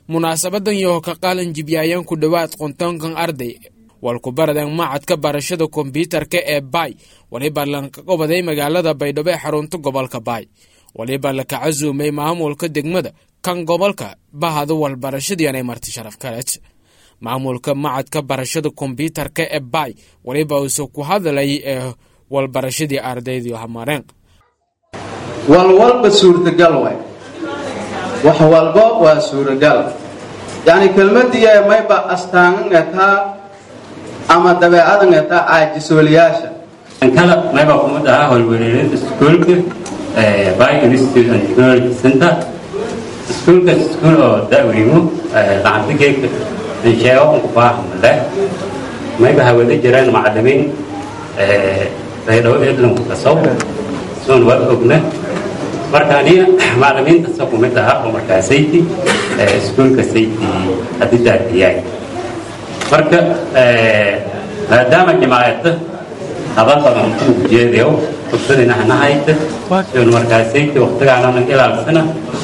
munaasabadan yoo ka qaalan jibyaayaan ku dhowaad qontonkan arday walkubaradan macadka barashada kombyuutarka ee baay waliba lanka qobaday magaalada baydhabo ee xarunta gobolka baay waliba laka casuumay maamulka degmada kan gobolka bahada walbarashadiianay marti sharaf kaleed maamulka macadka barashada kombyuutarka ee baay waliba uuse ku hadlay ee walbarashadii ardaydii hamareen walwalba suurtagal waay wax walba waa suuragal yacni kelmadii mayba astaangataa ama dabeecadangataa caajisooliyaasha kala mayba kumid ahaa howlwareerinta iskuulka by institute and technology center iskuulkaas iskuul oo da'weymo lacagta geegka ansheego unku baahmale mayba hawada jiraan macalimiin baydhabo edlanku kasow soon waa ogna marka aniga macalimiintaasa ku mid ahaa oo markaa sayti iskuulka sayti hadidaadiyaay marka maadaama jamaacadda haba badan ku jeedayo fursadina hanahayta soon markaa sayti waqtigaananan ilaalsana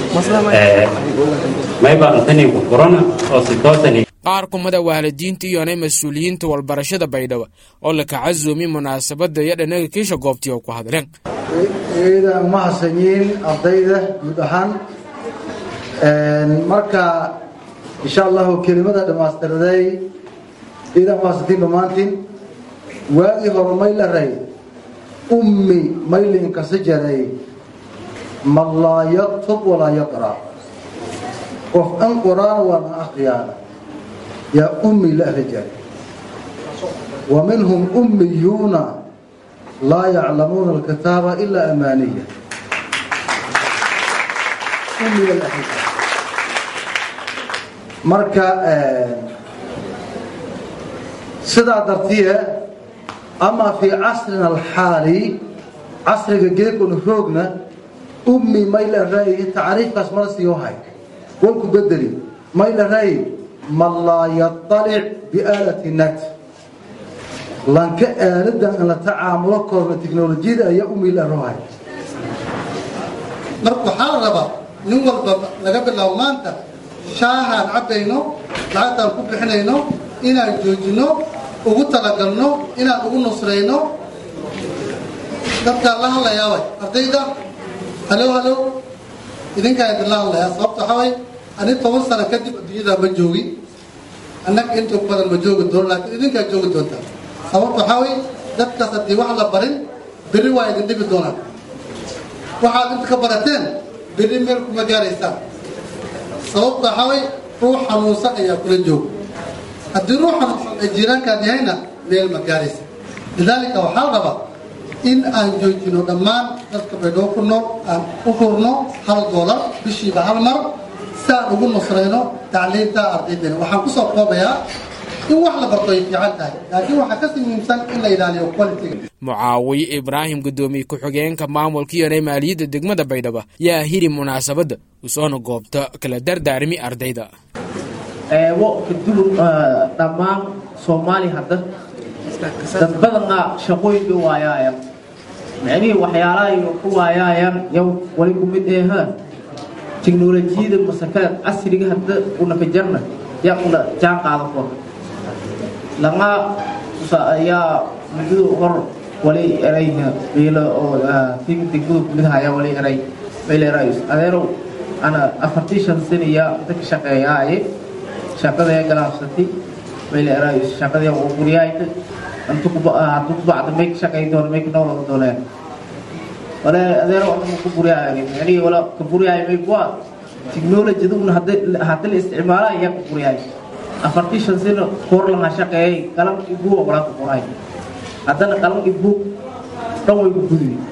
mayba antanii ku furana oo si toosani qaar kumada waalidiinta iyonay mas-uuliyiinta walbarashada baydhabo oo laka casuumi munaasabada iyo dhanaga kiisha goobtii oo ku hadleen ciidan ma hasanyiin ardayda guud ahaan marka insha allahu kelimada dhammaystiraday ciidan ma hasantiin dhammaantiin waagii hore may la ray ummi maylinkasa jaray man laa yaktub walaa yaqra qof an quraan waana akhriyaana yaa ummi la ahri jaray wa minhum ummiyuuna laa yaclamuuna alkitaaba ilaa amaaniya ummiga la ahri jaray marka sidaa dartiye ama fii casrina alxaali casriga geekuna roogna ummi may la ray tacriifkaas mala siiyo hay walku bedeli may la ray man laa yaطalic biaalati net lanka aaladan in la tacaamulo koorna teknolojiyada ayaa ummi la rohay marka waxaa la rabaa nin walba laga bilaabo maanta shaahaan cabbayno lacagtaan ku bixinayno inaan joojinno ugu talagalno inaan ugu nusrayno dadkaan la hadlayaaway ardayda halow halow idinkaan idinla hadlayaa sababta waxaa way ani toban sano kadib adduunyada ma joogin annaga inta badan ma joogi doono laakiin idinkaa joogi doontaa sababta waxaa way dadkaas haddii wax la barin berri waa idin dhibi doonaan waxaad inta ka barateen berri meel kuma gaaraysaan sababta waxaa way ruux xanuunsan ayaa kula jooga haddii ruux xanuunsan ay jiiraankaan yahayna meel ma gaaraysa lidaalika waxaa la rabaa in aan joojino dhammaan dadka baydhabo ku nool aan u hurno hal doolar bishiiba hal mar si aan ugu nusrayno tacliinta ardaydana waxaan kusoo koobayaa in wax la barto ay fiican tahay laakiin waxaa kasii muhiimsan in la ilaaliyo qualitiga mucaawiye ibraahim guddoomiye ku-xigeenka maamulka iyonay maaliyadda degmada baydhabo yaa hiri munaasabadda usoona goobta kala dardaarmi ardayda eebo kadulun dhammaan soomaali hadda dad badanaa shaqooyinka waayaaya micnihii waxyaalaha iyo ku waayaayaan yow wali ku mid eha teknolojiyada masakada casriga hadda unaka jarna yaa una jaan qaada kor lama ayaa muddada hor wali erayha meelo oo tim degmada kumid haya wali eray meel erays adeerow ana afartii shan saniya inta ka shaqeeyaaye shaqadee galaabsatay meel erays shaqadee oo guryaayta intu hadduu kubacda may ka shaqeey doona may ka noolada dooneen wala adeero anama ku buryaaya micnihii wala ka buryaaya may kuwa technologida un hadda la isticmaala ayaa ka buryaaya afartii shan sano koor lahaa shaqeeyay qalan ibuu walaa ku qoray haddana qalan ibuu dhan way ku gudbi